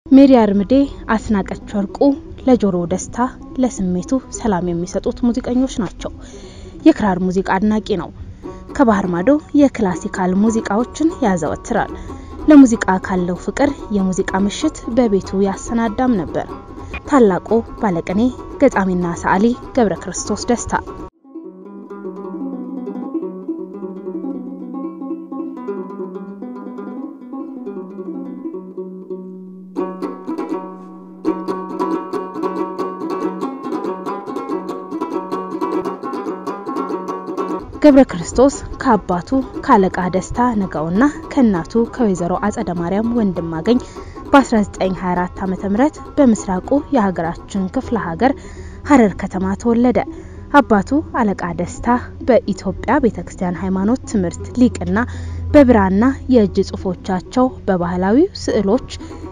ሜሪ አርምዴ፣ አስናቀች ወርቁ ለጆሮ ደስታ ለስሜቱ ሰላም የሚሰጡት ሙዚቀኞች ናቸው። የክራር ሙዚቃ አድናቂ ነው። ከባህር ማዶ የክላሲካል ሙዚቃዎችን ያዘወትራል። ለሙዚቃ ካለው ፍቅር የሙዚቃ ምሽት በቤቱ ያሰናዳም ነበር። ታላቁ ባለቅኔ ገጣሚና ሰዓሊ ገብረ ክርስቶስ ደስታ ገብረ ክርስቶስ ከአባቱ ከአለቃ ደስታ ነገውና ከእናቱ ከወይዘሮ አጸደ ማርያም ወንድማገኝ በ1924 ዓ.ም በምስራቁ የሀገራችን ክፍለ ሀገር ሀረር ከተማ ተወለደ። አባቱ አለቃ ደስታ በኢትዮጵያ ቤተክርስቲያን ሃይማኖት ትምህርት ሊቅና በብራና የእጅ ጽሁፎቻቸው በባህላዊ ስዕሎች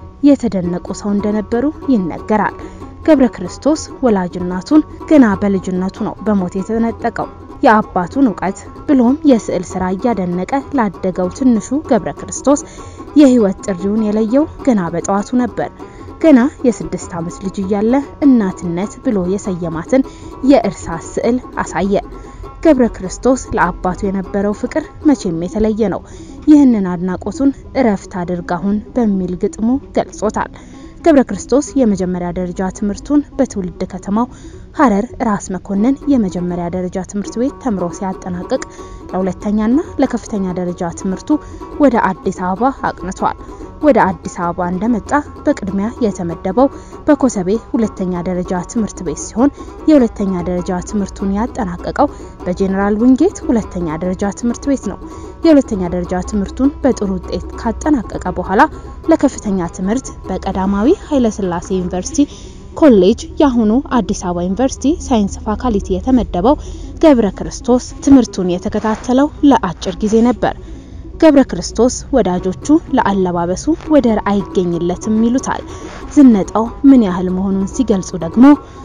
የተደነቁ ሰው እንደነበሩ ይነገራል። ገብረ ክርስቶስ ወላጅናቱን ገና በልጅነቱ ነው በሞት የተነጠቀው። የአባቱን እውቀት ብሎም የስዕል ስራ እያደነቀ ላደገው ትንሹ ገብረ ክርስቶስ የህይወት ጥሪውን የለየው ገና በጠዋቱ ነበር። ገና የስድስት ዓመት ልጅ እያለ እናትነት ብሎ የሰየማትን የእርሳስ ስዕል አሳየ። ገብረ ክርስቶስ ለአባቱ የነበረው ፍቅር መቼም የተለየ ነው። ይህንን አድናቆቱን እረፍት አድርጋሁን በሚል ግጥሙ ገልጾታል። ገብረ ክርስቶስ የመጀመሪያ ደረጃ ትምህርቱን በትውልድ ከተማው ሀረር ራስ መኮንን የመጀመሪያ ደረጃ ትምህርት ቤት ተምሮ ሲያጠናቅቅ ለሁለተኛና ለከፍተኛ ደረጃ ትምህርቱ ወደ አዲስ አበባ አቅንቷል። ወደ አዲስ አበባ እንደመጣ በቅድሚያ የተመደበው በኮተቤ ሁለተኛ ደረጃ ትምህርት ቤት ሲሆን የሁለተኛ ደረጃ ትምህርቱን ያጠናቀቀው በጄኔራል ዊንጌት ሁለተኛ ደረጃ ትምህርት ቤት ነው። የሁለተኛ ደረጃ ትምህርቱን በጥሩ ውጤት ካጠናቀቀ በኋላ ለከፍተኛ ትምህርት በቀዳማዊ ኃይለሥላሴ ዩኒቨርሲቲ ኮሌጅ የአሁኑ አዲስ አበባ ዩኒቨርሲቲ ሳይንስ ፋካልቲ የተመደበው ገብረ ክርስቶስ ትምህርቱን የተከታተለው ለአጭር ጊዜ ነበር። ገብረ ክርስቶስ ወዳጆቹ ለአለባበሱ ወደር አይገኝለትም ይሉታል። ዝነጣው ምን ያህል መሆኑን ሲገልጹ ደግሞ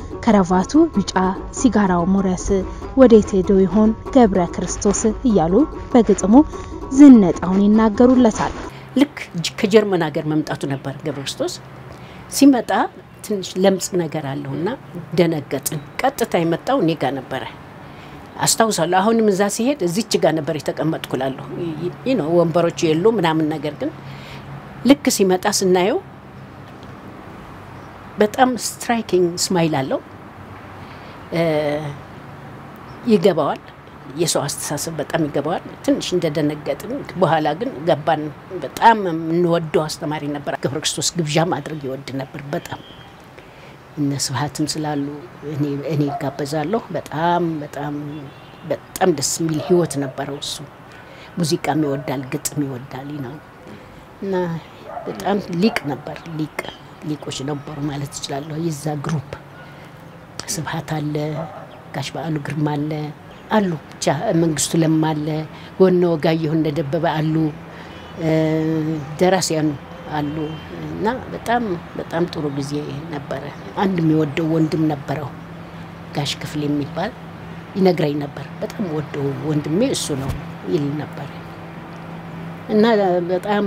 ከረቫቱ ቢጫ፣ ሲጋራው ሙረስ፣ ወዴት ሄዶ ይሆን ገብረ ክርስቶስ እያሉ በግጥሙ ዝነጣውን ይናገሩለታል። ልክ ከጀርመን ሀገር መምጣቱ ነበር ገብረ ክርስቶስ ሲመጣ ትንሽ ለምጽ ነገር አለውና ደነገጥን። ቀጥታ የመጣው እኔ ጋር ነበረ አስታውሳለሁ። አሁንም እዛ ሲሄድ እዚች ጋር ነበር የተቀመጥኩ እላለሁ። ይህ ነው ወንበሮቹ የሉ ምናምን ነገር ግን ልክ ሲመጣ ስናየው በጣም ስትራይኪንግ ስማይል አለው። ይገባዋል፣ የሰው አስተሳሰብ በጣም ይገባዋል። ትንሽ እንደደነገጥን በኋላ ግን ገባን። በጣም የምንወደው አስተማሪ ነበር። ገብረ ክርስቶስ ግብዣ ማድረግ ይወድ ነበር በጣም እነ ስብሀትም ስላሉ እኔ ይጋበዛለሁ። በጣም በጣም በጣም ደስ የሚል ህይወት ነበረው እሱ። ሙዚቃም ይወዳል፣ ግጥም ይወዳል ነው እና በጣም ሊቅ ነበር። ሊቅ ሊቆች ነበሩ ማለት እችላለሁ። የዛ ግሩፕ ስብሀት አለ፣ ጋሽ በዓሉ ግርማ አለ አሉ ብቻ መንግስቱ ለማ አለ፣ ወነ ወጋየሁ እንደደበበ አሉ፣ ደራሲያኑ አሉ እና በጣም በጣም ጥሩ ጊዜ ነበረ። አንድ የሚወደው ወንድም ነበረው ጋሽ ክፍል የሚባል ይነግረኝ ነበር። በጣም ወደው ወንድሜ እሱ ነው ይል ነበር እና በጣም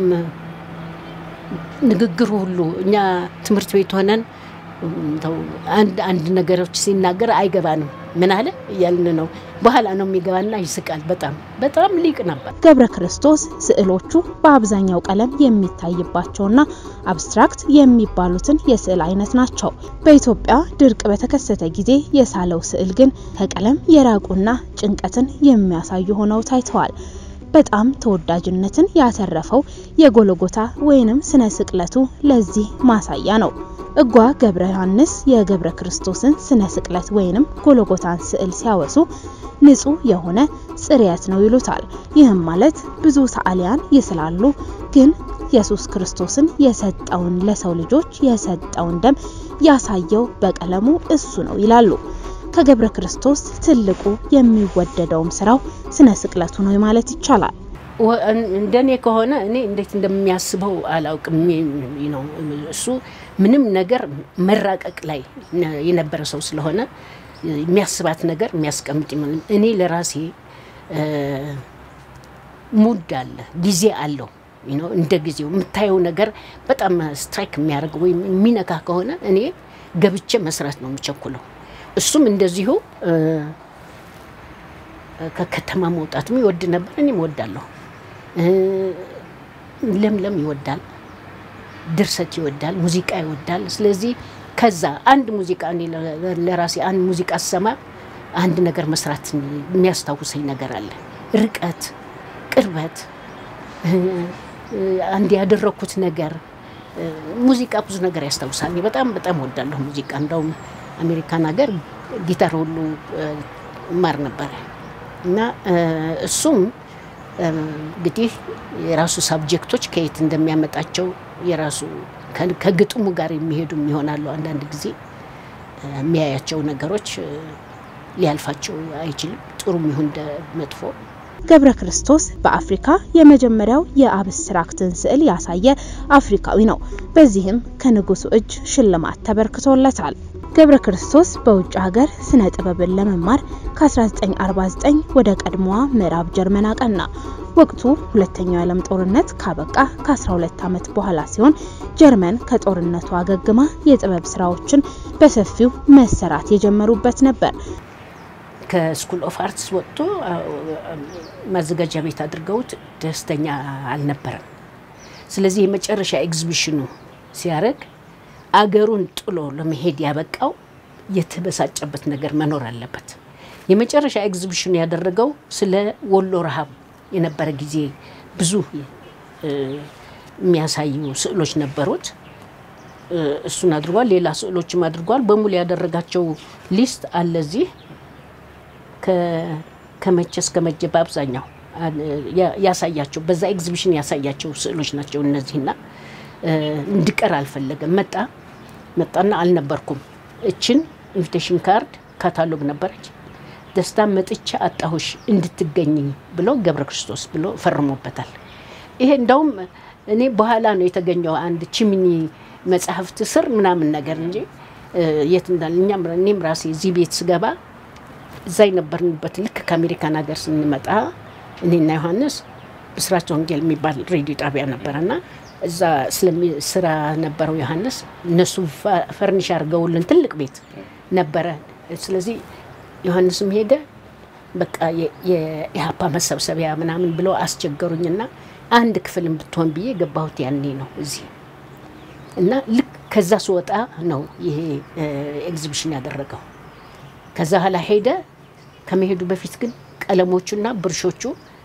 ንግግሩ ሁሉ እኛ ትምህርት ቤት ሆነን አንድ አንድ ነገሮች ሲናገር አይገባንም። ምን አለ እያልን ነው። በኋላ ነው የሚገባና ይስቃል። በጣም በጣም ሊቅ ነበር ገብረ ክርስቶስ። ስዕሎቹ በአብዛኛው ቀለም የሚታይባቸውና አብስትራክት የሚባሉትን የስዕል አይነት ናቸው። በኢትዮጵያ ድርቅ በተከሰተ ጊዜ የሳለው ስዕል ግን ከቀለም የራቁና ጭንቀትን የሚያሳዩ ሆነው ታይተዋል። በጣም ተወዳጅነትን ያተረፈው የጎልጎታ ወይንም ስነ ስቅለቱ ለዚህ ማሳያ ነው። እጓ ገብረ ዮሐንስ የገብረ ክርስቶስን ስነ ስቅለት ወይንም ጎልጎታን ስዕል ሲያወሱ ንጹህ የሆነ ጽርየት ነው ይሉታል። ይህም ማለት ብዙ ሰዓሊያን ይስላሉ፣ ግን ኢየሱስ ክርስቶስን የሰጠውን ለሰው ልጆች የሰጠውን ደም ያሳየው በቀለሙ እሱ ነው ይላሉ። ከገብረ ክርስቶስ ትልቁ የሚወደደውም ስራው ስነ ስቅለቱ ነው ማለት ይቻላል። እንደኔ ከሆነ እኔ እንዴት እንደሚያስበው አላውቅም። ነው እሱ ምንም ነገር መራቀቅ ላይ የነበረ ሰው ስለሆነ የሚያስባት ነገር የሚያስቀምጥ እኔ ለራሴ ሙድ አለ ጊዜ አለው እንደ ጊዜው የምታየው ነገር በጣም ስትራይክ የሚያደርግ ወይም የሚነካ ከሆነ እኔ ገብቼ መስራት ነው የምቸኩለው። እሱም እንደዚሁ ከከተማ መውጣትም ይወድ ነበር፣ እኔም እወዳለሁ። ለምለም ይወዳል፣ ድርሰት ይወዳል፣ ሙዚቃ ይወዳል። ስለዚህ ከዛ አንድ ሙዚቃ እኔ ለራሴ አንድ ሙዚቃ ስሰማ አንድ ነገር መስራት የሚያስታውሰኝ ነገር አለ። ርቀት፣ ቅርበት፣ አንድ ያደረግኩት ነገር ሙዚቃ ብዙ ነገር ያስታውሳል። እኔ በጣም በጣም እወዳለሁ ሙዚቃ። እንደውም አሜሪካን ሀገር ጊታር ሁሉ ማር ነበረ እና እሱም እንግዲህ የራሱ ሳብጀክቶች ከየት እንደሚያመጣቸው የራሱ ከግጥሙ ጋር የሚሄዱም ይሆናሉ። አንዳንድ ጊዜ የሚያያቸው ነገሮች ሊያልፋቸው አይችልም፣ ጥሩም ይሁን መጥፎ። ገብረ ክርስቶስ በአፍሪካ የመጀመሪያው የአብስትራክትን ስዕል ያሳየ አፍሪካዊ ነው። በዚህም ከንጉሱ እጅ ሽልማት ተበርክቶለታል። ገብረ ክርስቶስ በውጭ ሀገር ስነ ጥበብን ለመማር ከ1949 ወደ ቀድሞዋ ምዕራብ ጀርመን አቀና። ወቅቱ ሁለተኛው የዓለም ጦርነት ካበቃ ከ12 ዓመት በኋላ ሲሆን ጀርመን ከጦርነቱ አገግማ የጥበብ ስራዎችን በሰፊው መሰራት የጀመሩበት ነበር። ከስኩል ኦፍ አርትስ ወጥቶ ማዘጋጃ ቤት አድርገውት ደስተኛ አልነበረም። ስለዚህ የመጨረሻ ኤግዚቢሽኑ ሲያደርግ አገሩን ጥሎ ለመሄድ ያበቃው የተበሳጨበት ነገር መኖር አለበት። የመጨረሻ ኤግዚቢሽኑ ያደረገው ስለ ወሎ ረሃብ የነበረ ጊዜ ብዙ የሚያሳዩ ስዕሎች ነበሩት። እሱን አድርጓል። ሌላ ስዕሎችም አድርጓል። በሙሉ ያደረጋቸው ሊስት አለ እዚህ ከመቼ እስከ መቼ በአብዛኛው ያሳያቸው በዛ ኤግዚቢሽን ያሳያቸው ስዕሎች ናቸው እነዚህና እንድቀር አልፈለገም። መጣ መጣና አልነበርኩም። እችን ኢንቪቴሽን ካርድ ካታሎግ ነበረች። ደስታ መጥቻ አጣሁሽ እንድትገኝ ብሎ ገብረ ክርስቶስ ብሎ ፈርሞበታል። ይሄ እንደውም እኔ በኋላ ነው የተገኘው አንድ ቺሚኒ መጽሐፍት ስር ምናምን ነገር እንጂ የት እንዳለ እኛም እኔም ራሴ እዚህ ቤት ስገባ እዛ የነበርንበት ልክ ከአሜሪካን ሀገር ስንመጣ እኔና ዮሐንስ ብስራች ወንጌል የሚባል ሬዲዮ ጣቢያ ነበረና እዛ ስራ ነበረው ዮሐንስ። እነሱ ፈርኒሽ አድርገውልን ትልቅ ቤት ነበረ። ስለዚህ ዮሐንስም ሄደ በቃ የኢህአፓ መሰብሰቢያ ምናምን ብለው አስቸገሩኝና አንድ ክፍል ብትሆን ብዬ ገባሁት። ያኔ ነው እዚህ እና ልክ ከዛ ስወጣ ነው ይሄ ኤግዚቢሽን ያደረገው። ከዛ ኋላ ሄደ። ከመሄዱ በፊት ግን ቀለሞቹና ብርሾቹ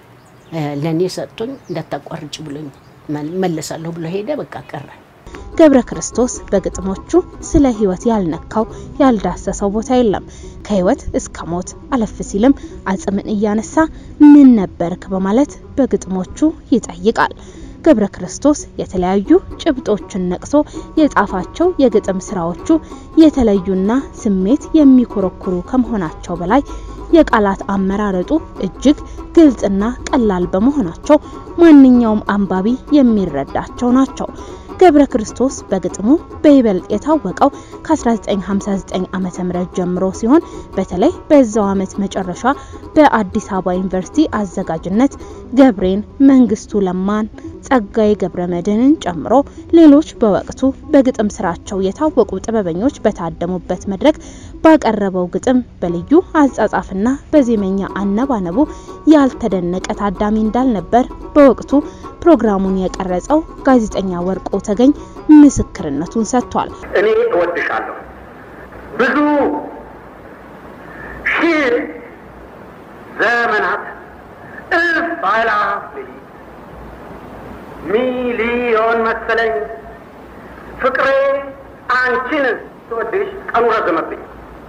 ለእኔ ሰጥቶኝ እንዳታቋርጭ ብሎኝ መለሳለሁ ብሎ ሄደ። በቃ ቀረ። ገብረ ክርስቶስ በግጥሞቹ ስለ ሕይወት ያልነካው ያልዳሰሰው ቦታ የለም። ከሕይወት እስከ ሞት አለፍ ሲልም አጽምን እያነሳ ምን ነበርክ በማለት በግጥሞቹ ይጠይቃል። ገብረ ክርስቶስ የተለያዩ ጭብጦችን ነቅሶ የጻፋቸው የግጥም ስራዎቹ የተለዩና ስሜት የሚኮረኩሩ ከመሆናቸው በላይ የቃላት አመራረጡ እጅግ ግልጽና ቀላል በመሆናቸው ማንኛውም አንባቢ የሚረዳቸው ናቸው። ገብረ ክርስቶስ በግጥሙ በይበልጥ የታወቀው ከ1959 ዓመተ ምህረት ጀምሮ ሲሆን በተለይ በዛው ዓመት መጨረሻ በአዲስ አበባ ዩኒቨርሲቲ አዘጋጅነት ገብሬን፣ መንግስቱ ለማን፣ ጸጋዬ ገብረ መድህንን ጨምሮ ሌሎች በወቅቱ በግጥም ስራቸው የታወቁ ጥበበኞች በታደሙበት መድረክ ባቀረበው ግጥም በልዩ አጻጻፍና በዜመኛ አነባነቡ ያልተደነቀ ታዳሚ እንዳልነበር በወቅቱ ፕሮግራሙን የቀረጸው ጋዜጠኛ ወርቆ ተገኝ ምስክርነቱን ሰጥቷል። እኔ እወድሻለሁ ብዙ ሺህ ዘመናት እልፍ አእላፍ ሚሊዮን መሰለኝ ፍቅሬ አንቺን ስወድሽ ቀኑ ረዘመብኝ።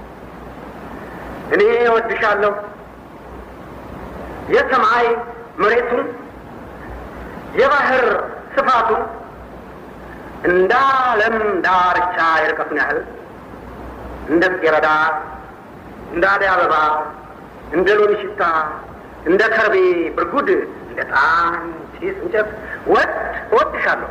እኔ እወድሻለሁ የሰማይ መሬቱን የባህር ስፋቱን እንደ ዓለም ዳርቻ የርቀቱን ያህል እንደ ጽጌረዳ፣ እንደ አደይ አበባ፣ እንደ ሎሚ ሽታ፣ እንደ ከርቤ ብርጉድ፣ እንደ ጣን ጭስ እንጨት ወድ እወድሻለሁ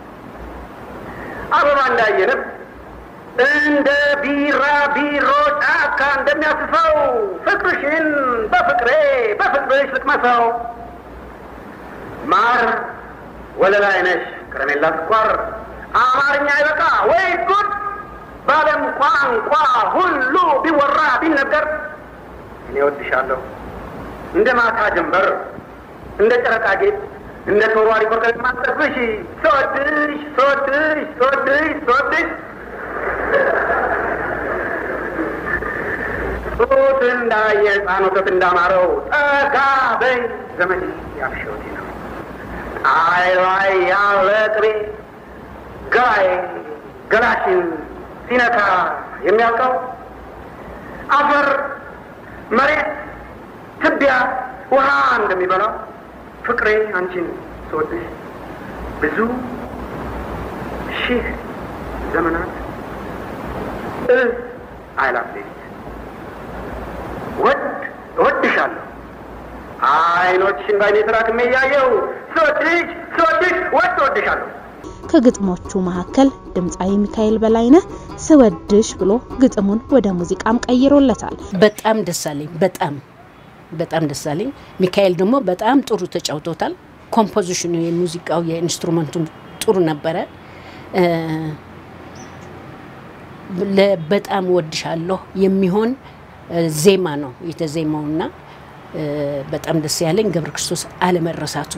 አበባ እንዳየንብ እንደ ቢራ ቢሮ ጫካ እንደሚያስፈው ፍቅርሽን በፍቅሬ በፍቅርሽ ልቅመሰው ማር ወለላይ ነሽ ከረሜላ ስኳር አማርኛ አይበቃ ወይ ጉድ በዓለም ቋንቋ ሁሉ ቢወራ ቢነገር እኔ ወድሻለሁ እንደ ማታ ጀንበር እንደ ጨረቃ ጌጥ እንደ ተወርዋሪ ኮከብ ማጠፍሽ ስወድሽ ስወድሽ ስወድሽ ስወድሽ ጡት እንዳየ ሕፃን ወተት እንዳማረው ጠጋ በይ ዘመድ ያብሸውቴ ነው አይ ላይ ያለ ቅቤ ገላይ ገላሽን ሲነካ የሚያውቀው አፈር መሬት ትቢያ ውሃ እንደሚበላው ፍቅሬ አንቺን ስወድሽ ብዙ ሺህ ዘመናት እልፍ አእላፍ ሌሊት ወድ እወድሻለሁ አይኖችሽን ባይኔ ተራክሜ እያየው ስወድሽ ስወድሽ ወድ እወድሻለሁ። ከግጥሞቹ መካከል ድምፃዊ ሚካኤል በላይነህ ስወድሽ ብሎ ግጥሙን ወደ ሙዚቃም ቀይሮለታል። በጣም ደስ አለኝ። በጣም በጣም ደስ አለኝ። ሚካኤል ደግሞ በጣም ጥሩ ተጫውቶታል። ኮምፖዚሽኑ፣ የሙዚቃው የኢንስትሩመንቱም ጥሩ ነበረ። በጣም ወድሻለሁ የሚሆን ዜማ ነው የተዜማውና በጣም ደስ ያለኝ ገብረ ክርስቶስ አለመረሳቱ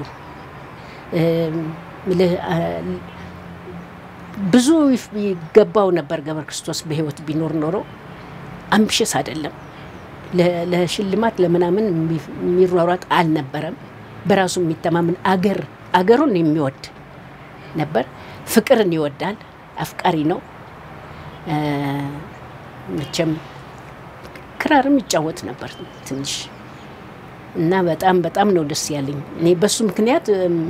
ብዙ ይገባው ነበር። ገብረ ክርስቶስ በህይወት ቢኖር ኖሮ አምቢሽስ አይደለም፣ ለሽልማት ለምናምን የሚሯሯጥ አልነበረም። በራሱ የሚተማመን አገር አገሩን የሚወድ ነበር። ፍቅርን ይወዳል፣ አፍቃሪ ነው። መቼም ክራርም ይጫወት ነበር ትንሽ እና በጣም በጣም ነው ደስ ያለኝ። እኔ በሱ ምክንያት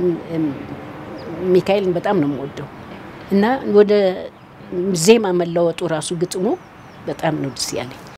ሚካኤልን በጣም ነው የምወደው እና ወደ ዜማ መለወጡ ራሱ ግጥሙ በጣም ነው ደስ ያለኝ።